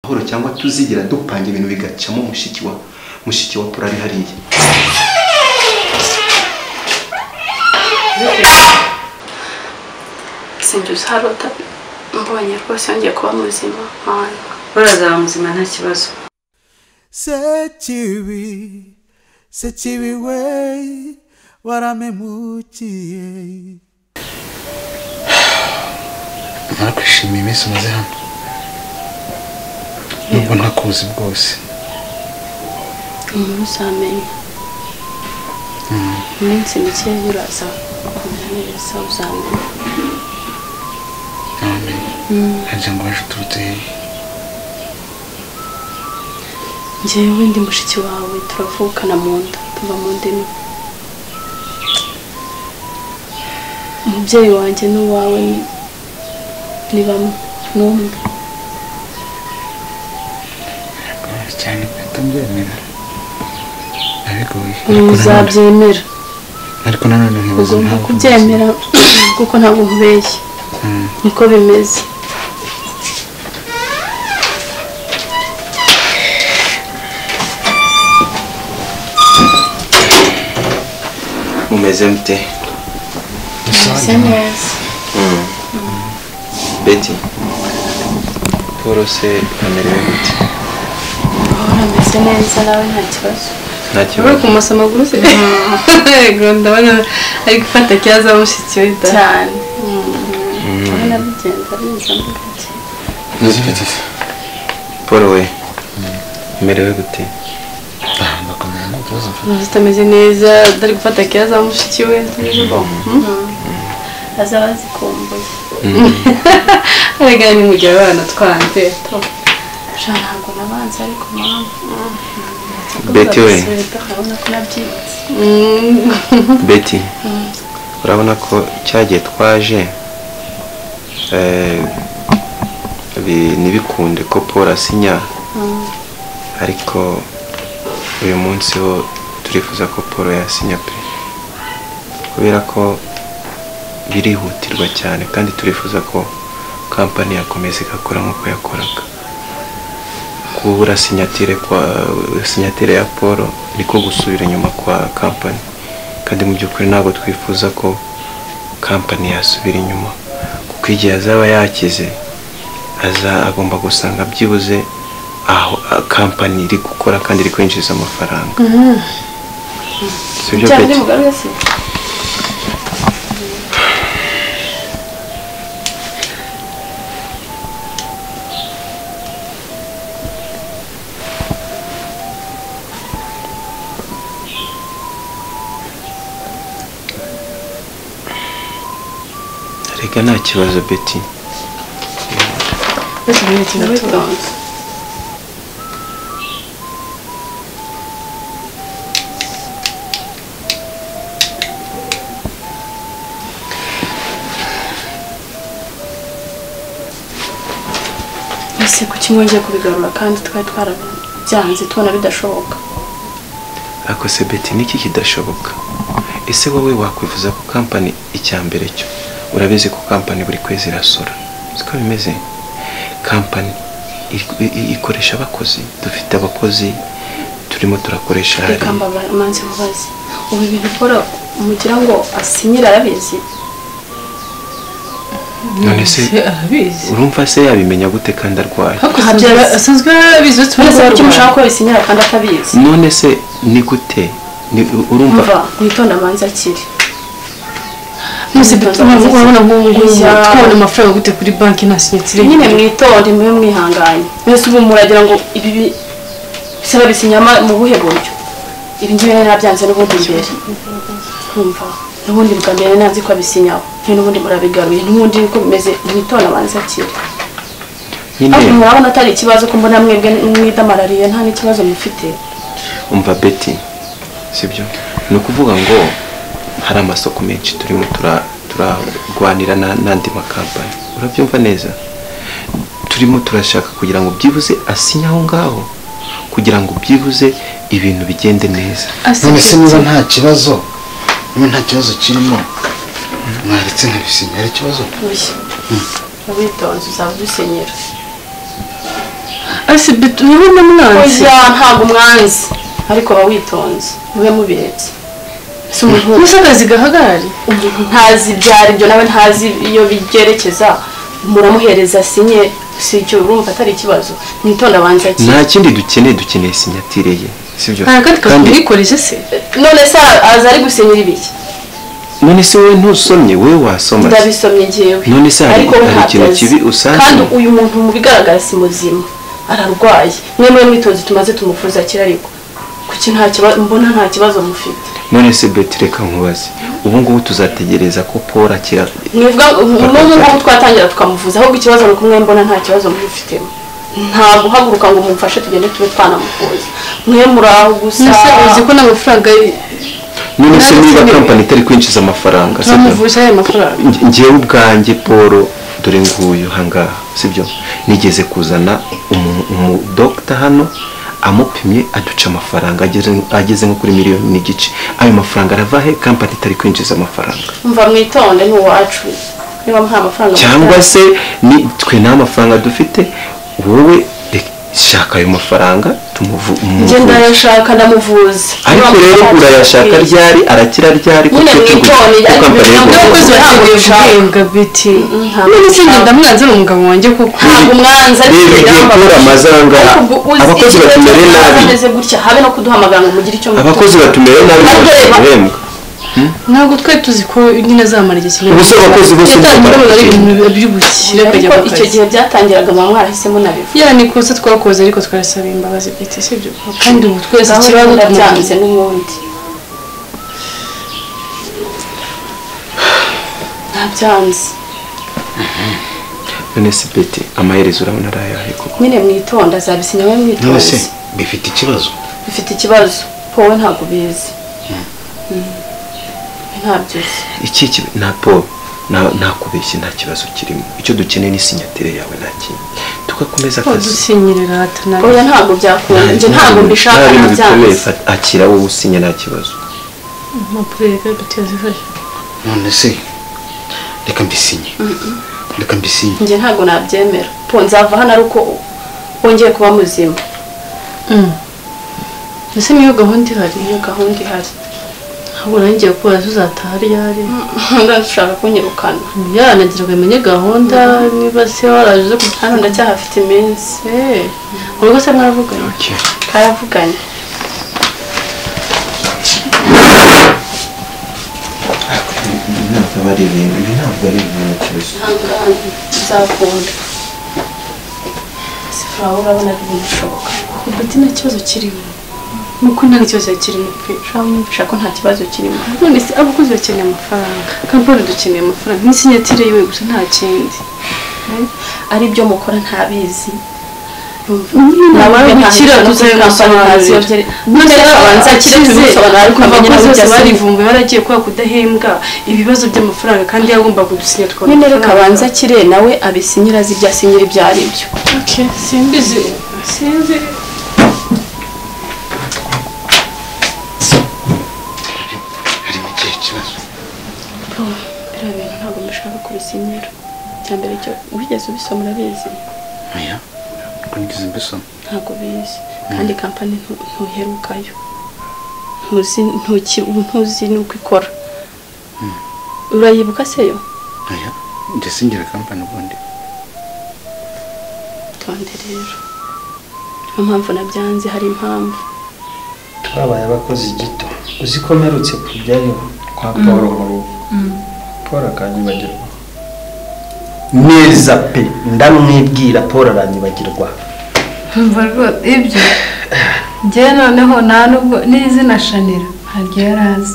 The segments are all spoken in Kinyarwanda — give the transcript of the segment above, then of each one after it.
amahoro cyangwa tuzigera dupanga ibintu bigacamo mushiki wa mushiki wa pura ari hariya sinjye harota mbonye rwose yongeye kuba muzima abantu barazaba muzima nta kibazo sekibi sekibi we waramemukiye mara kwishimira iminsi umaze hano nubwo ntakuzi bwose umuntu uzamenya iminsi mike uraza ukamera neza uzamenya ntamenye harya ngo waje uturutse hehe njyewe ndi mushiki wawe turavukana mu nda tuva mu nda imwe umubyeyi wanjye n'uwawe ni- ni bamwe ni umwe Biragoye cyane guhita mbyemera biragoye Ariko nanone- uzabyemera ariko nanone nkibaza ugomba impamvu kubyemera kuko ntabwo nkubeshye Mm. niko bimeze mumeze mute bisa neza beti paul se amerewe gute urabona ameze neza nawe nta kibazo nta uri kibazo kumusa amaguru se yego ndabona ari gufata kiyaza mushiki we da cyane urabona bigenda biza mu gake paul we amerewe gute bakomeye nta kibazo mfite uzi utameze neza utari gufata kiyaza mushiki we azaba azikumbuye aragana ni mu gihe abana twanze sha ntabwo nabanze ariko mpamvu beti we urabona ko nabyibutse beti urabona ko cyagiye twaje eh, bi- ntibikunde ko paul asinya ariko uyu munsi wo turifuza ko paul yasinya pe kubera ko birihutirwa cyane kandi turifuza ko kampani yakomeza igakora nk'uko yakoraga kubura sinyatire kwa sinyatire ya paul niko gusubira inyuma kwa kampani kandi mu by'ukuri ntabwo twifuza ko kampani yasubira inyuma kuko igihe azaba yakize aza agomba gusanga byibuze aho a- kampani iri gukora kandi iri kwinjiza amafaranga sibyo cyane Betty? ni mugabe se reka nta kibazo beti bose ibintu kimwe tubanze ese kuki mwongeye kubigarura kandi twari twarabyanze tubona bidashoboka ariko se beti niki kidashoboka ese wowe wakwifuza ko kampani icya mbere cyo urabizi ko kampani buri kwezi irasora siko bimeze kampani i- i- ikoresha abakozi dufite abakozi turimo turakoresha hari reka mbabara manze mubaze ubu ibintu ukora mugira ngo asinyire arabizi none se arabizi urumva se yabimenya gute kandi arwaye asanzwe abizi uretse mwese kuba kuki mushaka arwaye ko bisinyira kandi atabizi none se ni gute Ni- urumva mva witonda manze akiri mwese Mwitonze. urabona nk'ubungubu Iya. twabona amafaranga gute kuri banki nta sinyatire nyine mwitore mube mwihanganye mwese ubu muragira ngo ibi bi- bisaba bisinyama mu buhe buryo ibi ngibi nari nabyanze n'ubundi mbere kumva n'ubundi bwa mbere nari nanzi ko abisinyaho none n'ubundi murabigaruye n'ubundi niko bimeze mwitonda abanze akiri ariko nyine murabona atari ikibazo ko mbona mwebwe mwidamarariye nta n'ikibazo mufite umva beti sibyo ni ukuvuga ngo hari amasoko menshi turimo tura- turarwanira na- n'andi makampani urabyumva neza turimo turashaka kugira ngo byibuze asinye aho ngaho kugira ngo byibuze ibintu bigende neza none se niba nta kibazo niba nta kibazo kirimo mwaretse nkabisinya hari ikibazo uyu witonze uzaba ubisenyera ese bitu niba namwanze oya ntabwo umwanzi ariko aba witonze mube mubirebye si umuntu gusa akazi gahagarare umuntu ntazi ibyo ari byo nawe ntazi iyo byerekeza muramuhereza sinye si icyo urumva atari ikibazo mwitonda abanza ki nta kindi dukeneye dukeneye sinyatire ye sibyo hari akandi kazi mwikoreje se none se aza ari gusinyira ibiki none se wowe ntusomye wowe wasoma se? ndabisomye ngewe None se hari- ariko we hari ntabyo ikintu azi. kibi usanze? kandi uyu muntu mu bigaragara si muzima ararwaye mwe mwe mwitoze tumaze tumuvuza akira ariko kuki nta kibazo mbona nta kibazo mufite none se beti reka nkubaze ubu ngubu tuzategereza ko paul akira mwivuga n'ubu ngubu twatangira tukamuvuza ahubwo ikibazo ni uko mwe mbona nta kibazo mwifitemo nta guhaguruka ngo mumfashe tugende tube twanamuvuza mwe muri aho gusa nase uzi ko n'amafaranga ye none se Nawe niba ukeneye- kampani itari kwinjiza amafaranga sibyo turamuvuje ayo mafaranga Nge- ngewe ubwanjye paul dore nguyu hangaha sibyo nigeze kuzana umu- umudogita hano amupimye aduca amafaranga ageze- ageze nko kuri miliyoni n'igice ayo mafaranga arava he kampani itari kwinjiza amafaranga mva mwitonde ni uwacu niba nta mafaranga cyangwa se ni twe nta mafaranga dufite wowe reka- shaka ayo mafaranga tumuvu njye umuvuze. ndayashaka ndamuvuza ariko Niba rero mufite- urayashaka ryari arakira ryari Nyine kuko mwitone, turi ariko kukampani ntabwo y'u Rwanda. n'abakozi bategereje guhembwa biti nta none se mafaranga. njye ndamwanze ari umugabo wanjye kuko ntabwo umwanzi ariko reba igihe paul amaze aha ngaha abakozi batumere nabi ameze gutya habe no kuduhamagara ngo mugire icyo mutuze. abakozi batumere nabi Ariko reba- bahembwa ntabwo twari tuzi ko nyine azamara igihe kinini Ubuse abakozi bose yatanga bakora imbaraga ari ibintu by'ubukire akajya ariko mu icyo kazi gihe byatangiraga muba mwarahisemo nabivuga ya ni kosa twakoze ariko twarasaba imbabazi bwite sibyo kandi ubu twese ikibazo ikibazo tumukunze ndabyanze n'ubundi ndabyanze none se beti amaherezo urabona ari ayahe koko nyine mwitonda azabisinya we none se mwitonze bifite ikibazo bifite ikibazo wowe ntabwo ubizi Mm. ntabyo uzi iki kibi- nta paul nta- ntakubeshye nta kibazo kirimo icyo dukeneye ni sinyatire yawe nta kindi tugakomeza akazi dusinyirira hatanari oya ntabwo byakunda njye ntabwo mbishaka Nta bintu bikomeye, ndabyanze fata- akira wowe usinye nta kibazo impapuro reka tutazifashe none se reka mbisinye reka mbisinye njye ntabwo nabyemera po nzava hano ari uko wongeye kuba muzima ese niyo gahunda ihari iyo gahunda ihari ntabwo urangiye gukora tuzataha ryari ndashaka kunyirukana yanagira ngo imenye gahunda niba se waraje uze hano kujya ndacyahafite iminsi urugo se mwaravuganye karavuganye ntabwo ari ibintu ibi ntabwo ari ibintu kibazo uzakunda sifura urabona ko bishoboka ubwo nta kibazo kirimo nuko nta kibazo kirimo pe uramwumvisha ko nta kibazo kirimo none se abakozi bakeneye amafaranga kampani dukeneye amafaranga n'isinyatire yiwe gusa nta kindi ari byo mukora ntabizi namara gukira tuzabimusobanurira none rero abanza akire tumusobanurira ariko abanye nabo bose barivumbuye baragiye kubera kudahembwa ibibazo by'amafaranga kandi yagomba kudusinya tukabona nyine reka abanza amafaranga. akire nawe abisinyira azi ibyo asinyira ibyo ari byo Okay, simbizi sinzi harimo ikihe kibazo biriya bintu ntabwo mushaka kubisinyira icya mbere cyo wigeze ubisoma urabizi oya ko nigeze mbisoma ntabwo bizi kandi kampani ntu- ntuherukayo ntuzi ntuki- ubu ntuzi n'uko ikora urayibuka se yo oya njye singira kampani ubundi tonde rero niyo mpamvu nabyanze hari impamvu twabaye abakozi gito uzi ko mperutse kujyayo kwa paul mu rugo paul akanyibagirwa neza pe ndamwibwira paul aranyibagirwa Umva rwose ibyo njyewe noneho nta nubwo n'izina shanira ntabwo yari azi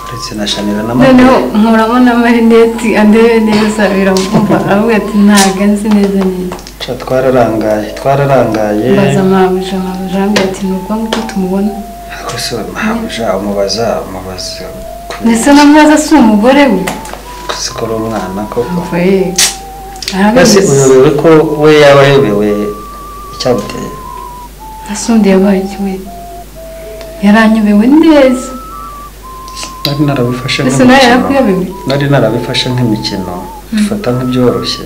uretse na shanira na noneho mama nkuramo na marineti andebe neza biramumva aravuga ati ntabwo nzi neza neza Ca twararangaye twararangaye mbaza mabuja mabuja arambwira ati ni ubwonko ko tumubona ariko se mahabuja umubaza umubaza ndetse na mwaza si umugore we ko ari umwana koko Umva ye mbese arabizi uyobewe ko we yaba ayobewe icyamuteye asundi yabaye kimwe yaranyobewe neza nari narabifashe mbese nawe nk'umukino yarakuyobewe nari narabifashe nk'imikino bifata nk'ibyoroshye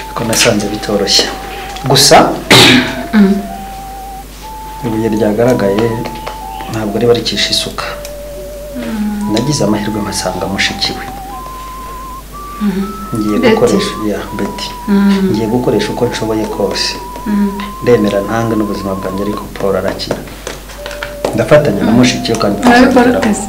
ariko nasanze bitoroshye gusa ibuye ryagaragaye ntabwo riba rikisha isuka nagize amahirwe mpasanga mushiki we ngiye Betty. gukoresha ya beti ngiye gukoresha uko nshoboye kose ndemera ntange n'ubuzima bwanjye ariko paul arakira ndafatanya na mushiki we kandi arabikora tuzageraho. akazi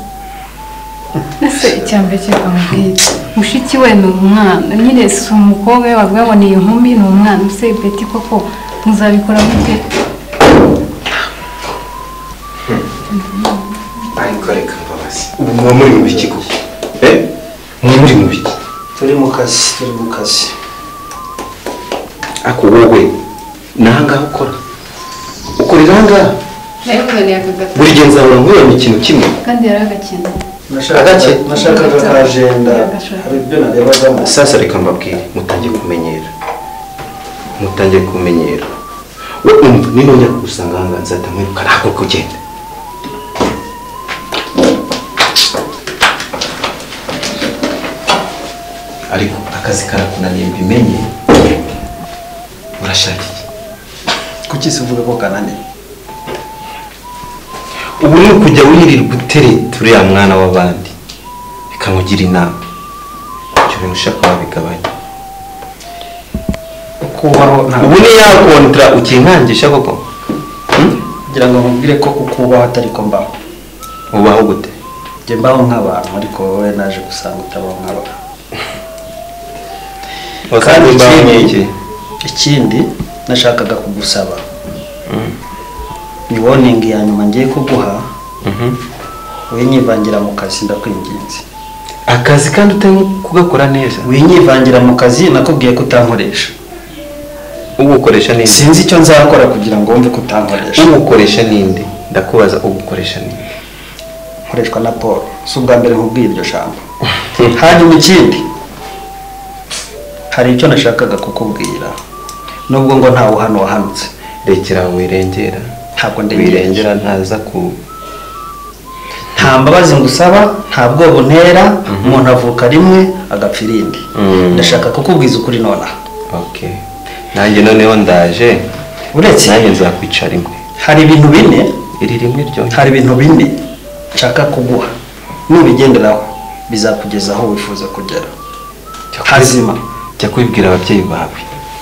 ese icyambere cyitwa mubwira mushiki we ni umwana nyine si umukobwa we bavuga ngo ni inkumi ni umwana use beti koko muzabikora mute ariko reka mbabazi ubu muba muri mu biki koko eh muba muri mu biki turi mu kazi turi mu kazi ako wowe ni ahangaha ukora ukorera ahangaha nayo umuntu yakagata buri gihe nzahora nkubona ikintu kimwe kandi yari agakina Agake. nashakaga nashakaga ka ajenda hari ibyo narebagamo sasa reka mbabwire mutangiye kumenyera mutangiye kumenyera we umva ninongera kugusanga ahangaha nzahita nkwiruka ntabwo kugenda ariko akazi karakunaniye mbimenye urashaka iki kuki se uvuga ko kananiye ubu ni ukujya wirirwa utereta uriya mwana w'abandi bikamugira inama icyo bintu ushaka wabigabanya ukubaho ubu ntabwo ni ya kontara ukinkangisha koko Hmm? kugira ngo nkubwire ko ukubaho atari ko mbaho ubaho gute njye mbaho nk'abantu ariko wowe naje gusanga utabaho nk'abantu kandi mbaho ikindi nk'iki. ikindi nashakaga kugusaba ni woningi ya nyuma ngiye kuguha Mhm. winyivangira mu kazi ndakwinginze akazi kandi utari kugakora neza winyivangira mu kazi nakubwiye ko utankoresha ugukoresha neza sinzi icyo nzakora kugira ngo wumve ko utankoresha ugukoresha ninde ndakubaza ugukoresha ninde nkoreshwa na paul si ubwa mbere nkubwiye iryo jambo hanyuma ikindi hari icyo nashakaga kukubwira nubwo ngo ntawe hano wahanutse rekera wirengera ntabwo ndengera wirengera ntaza ku nta mbabazi ngusaba nta bwoba untera umuntu avuka rimwe agapfa irindi Mhm. ndashaka kukubwiza ukuri nonaha okay nanjye noneho ndaje uretse nanjye nzakwicara imwe hari ibintu bine iri rimwe ryonyine hari ibintu bine nshaka kuguha nubigenderaho bizakugeza aho wifuza kugera Jya kubi- hazima jya kubibwira ababyeyi bawe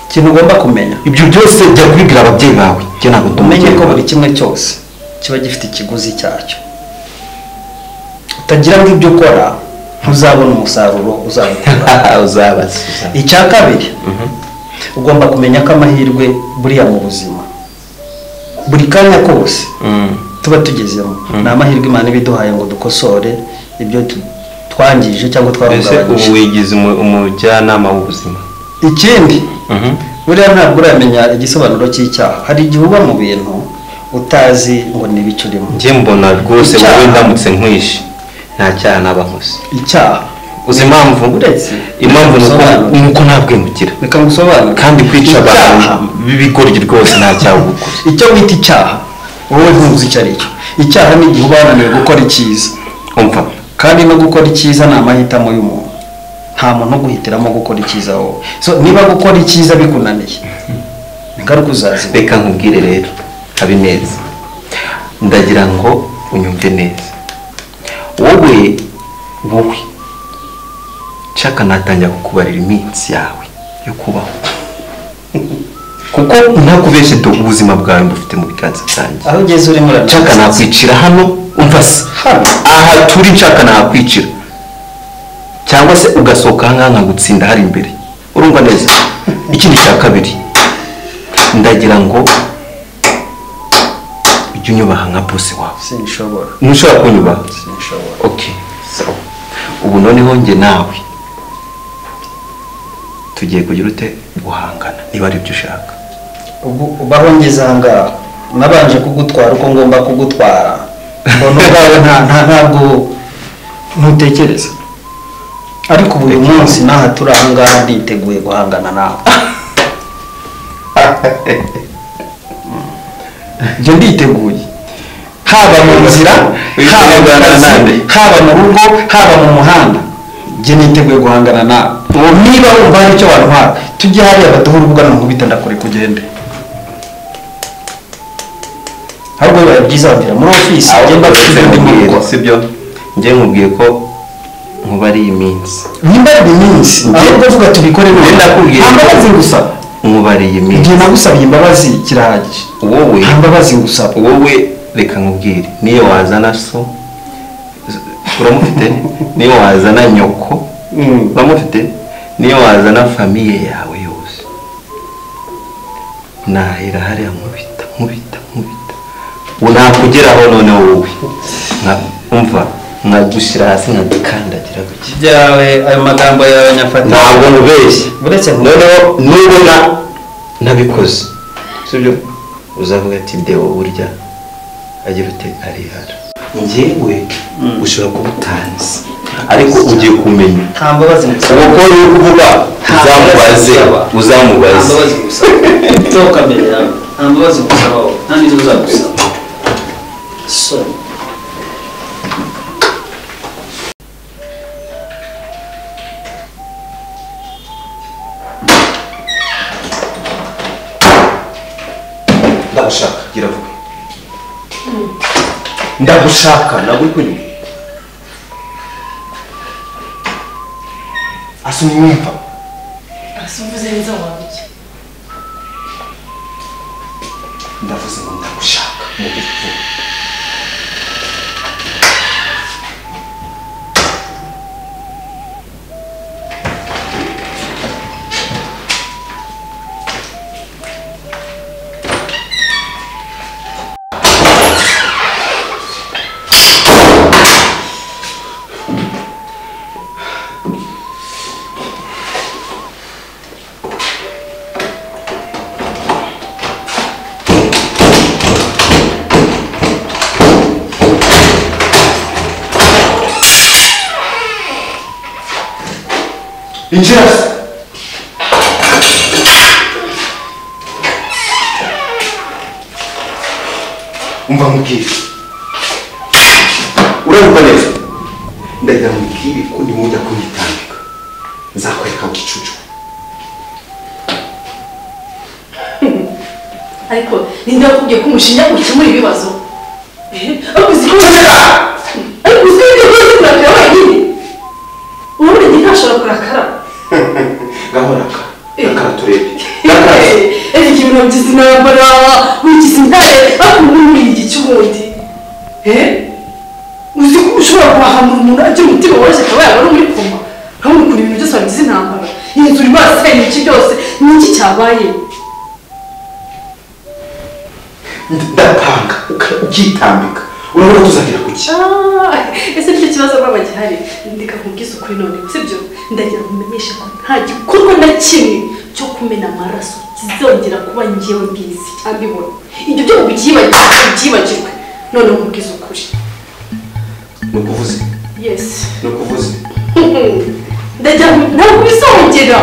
ikintu ugomba kumenya ibyo byose jya kubibwira ababyeyi bawe jya ntabwo umenye umubyeyi ko wawe. buri kimwe cyose kiba gifite ikiguzi cyacyo utagira ngo ibyo ukora ntuzabona umusaruro uzabikura uzabaza icya kabiri ugomba kumenya ko amahirwe buriya mu buzima buri kanya kose Mm. tuba tugezemo ni amahirwe imana iba iduhaye ngo dukosore ibyo tu- twangije cyangwa mbese ubu twarungabanyije wigize umu- umujyanama w'ubuzima ikindi Mhm. buriya ntabwo uramenya igisobanuro cy'icyaha hari igihe uba mu bintu utazi ngo ni ibiki urimo njye mbona rwose Icyaha. wowe ndamutse nkwishe nta cyaha naba nkoze icyaha uzi impamvu Uretse. impamvu ni uko- ni uko ntabwemukira reka ngusobanure kandi kwica abantu Icyaha. b'ibigoryi rwose nta cyaha uba ukoze icyo wita icyaha wowe ntuzi icyo ari cyo icyaha ni igihe uba wananiwe gukora icyiza umva kandi no gukora icyiza ni amahitamo y'umuntu nta muntu uguhitiramo gukora icyiza wowe so niba gukora icyiza bikunaniye ingaruka uzazibona reka nkubwire rero habineza ndagira ngo unyumve neza wowe wowe nshaka natangira kukubarira iminsi yawe yo kubaho kuko ntakubeshye do ubuzima bwawe mbufite mu biganza byanjye aho ugeze urimo nshaka nakwicira hano umva se Hano? aha turi nshaka nakwicira cyangwa se ugasohoka ahangaha nkagutsinda hari imbere urumva neza ikindi cya kabiri ndagira ngo ujye unyubaha nka bosi wawe sinshobora ntushobora kunyubaha sinshobora ok sawa ubu noneho njye nawe tugiye kugira ute guhangana niba ari byo ushaka ubu ubaho ngeze aha ngaha nabanje kugutwara uko ngomba kugutwara mbona ubwawe nta nta ntabwo ntutekereza ariko ubu uyu munsi n'aha turi aha ngaha nditeguye guhangana nawe njye nditeguye haba mu nzira haba mu kazi haba mu rugo haba mu muhanda njye niteguye guhangana nawe ubu niba wumva hari icyo wantwara tujye hariya baduhe urubuga nkubita ndakure kugende ahubwo biba byiza mbere muri ofisi aho njye ukoresha mbabwira ndi mu nkubwira rugo sibyo njye nkubwiye ko nkuba ari iminsi nimba ari iminsi ahubwo uvuga tubikore none Njye ndakubwira nta mbabazi ngusaba nkuba ari iminsi igihe nagusabye imbabazi kirahagije wowe nta mbabazi ngusaba wowe reka nkubwire niyo wazana so uramufite niyo wazana nyoko Mm. uramufite niyo wazana famiye yawe yose nahera hariya nkubita nkubita nkubita nakugeraho none wowe Nka- umva nkagushyira hasi nkadukandagira guke byawe ayo magambo yawe nyafata ntabwo nkubeshya uretse ngo noneho nubona ntabikoze sibyo uzavuga ati dewo burya agira ute arihara njyewe ushobora kuba utanzi ariko ugiye kumenya nta mbabazi ngusaba uko uri kuvuga uzamubaze nta uzamubaze mbabazi ngusaba toka mbere yawe nta mbabazi ngusaba wowe nta n'izo uzagusaba so ndagushaka gira vuba ndagushaka ntabwo uri kunywa asunyumva uvuze neza wabyo ndavuze ngo ndagushaka mu gifu injira umva mubwire urabumva neza ndagira mubwire ko nimujya kunyitambika nzakwereka gicucu ariko ninde wakubwiye ko umushinja ukemura ibibazo Eh, ariko uzi ko umushinja ariko uzi ko ibyo bibazo kurakara wenyine ubundi njye ntashobora kurakara gahoraka Eh. rakara turebe rakara ese ikintu nabigize intambara wigize intare ariko ubu muri iki cy'ubundi Eh, uzi ko ushobora kuhahamura umuntu agira umutima woroshye akaba yaba ari muri koma urabona ukuntu ibintu byose wabigize intambara iyi nzu urimo arasenya iki byose ni iki cyabaye ndatanga uka- ukitambika urabona tuzagera ku ki Ah, ese nicyo kibazo baba gihari ndeka nkubwize ukuri none sibyo ndagira ngo umenyeshe ko nta gikorwa na kimwe cyo kumena amaraso kizongera kuba ngewe mbizi cyangwa ibona ibyo byo ubyibagirwe ubyibagirwe none nkubwize ukuri ni ukuvuze yesi ni ukuvuze ndagira ngo ntabwo bizongera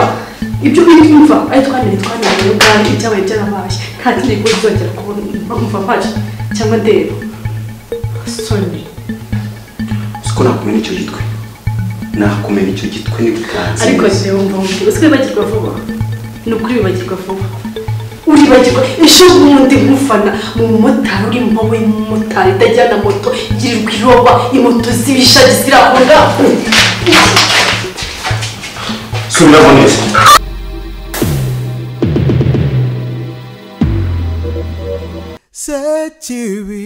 ibyo biri kumva ari twanire twanire rero kandi ibyabaye byarabaye nta kindi gikorwa kizongera kubona mva mpaje cyangwa ndeba soni uzi ko nakumena icyo gitwe nakumena icyo gitwe n'ibiganza ariko se wumva wumva uzi ko wibagirwa vuba ni ukuri wibagirwa vuba uribagirwa ejo bundi nkufana mu mumotari uri mu maboko y'umumotari itajyana moto yirirwa iroba imoto z'ibishari ziri aho ngaho suriraho neza sekibi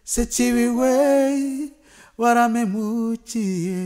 sekibi we waramemukiye